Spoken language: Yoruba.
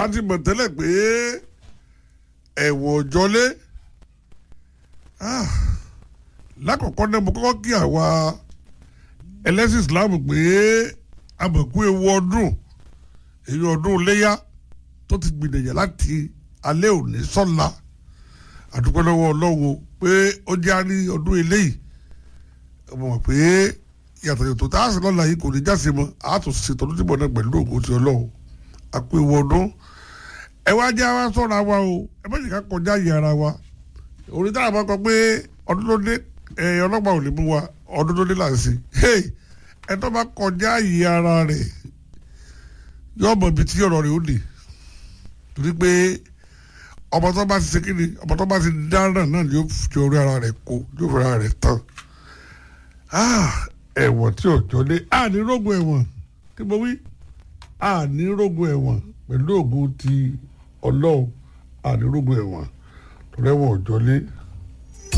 a ti mọ̀ tẹ́lẹ̀ pé ẹ̀wọ̀n òjọlé lákọ̀ọ́kọ́ náà mo kọ́kọ́ kí àwa ẹlẹ́sìn Islam pé àmọ̀kú ewu ọdún èyí ọdún léyà tó ti gbìdẹ̀yà láti alẹ́ òní sọ́la àdúpẹ́ lọ́wọ́ Ọlọ́run pé ó jẹ́ àrí ọdún eléyìí ọmọ mọ̀ pé yàtọ̀ yàtọ̀ tá a sì lọ́la yìí kò ní jáse mọ́ a tún ṣe tọdún tí bọ̀ náà pẹ̀lú ògùn ti Ọlọ́run àpò ewu ọdún ẹ wá jẹ́ àwa sọ̀rọ̀ àwa o ẹ má jẹ́ ká kọjá yìí ara wa orí táwọn bá kọ pé ọdún ló dé ẹ ọlọ́pàá ò lè mú wa ọdún ló dé là ń ṣe ẹ tó bá kọjá yìí ara rẹ̀ yóò mọ ibi tí ọ̀rọ̀ rẹ̀ ó dé torí pé ọmọ tó bá ti ṣe kíni ọmọ tó bá ti dáná náà ni yóò fi orí ara rẹ̀ kó yóò fi ara rẹ̀ tán ẹ̀wọ̀n tí ò jọlé àní rógun ẹ̀wọ̀n tí mo wí àní rógun ẹ̀wọ̀n pẹ̀lú ògùn ti ọlọ́run àní rógun ẹ̀wọ̀n rẹ́wọ̀n ò jọlé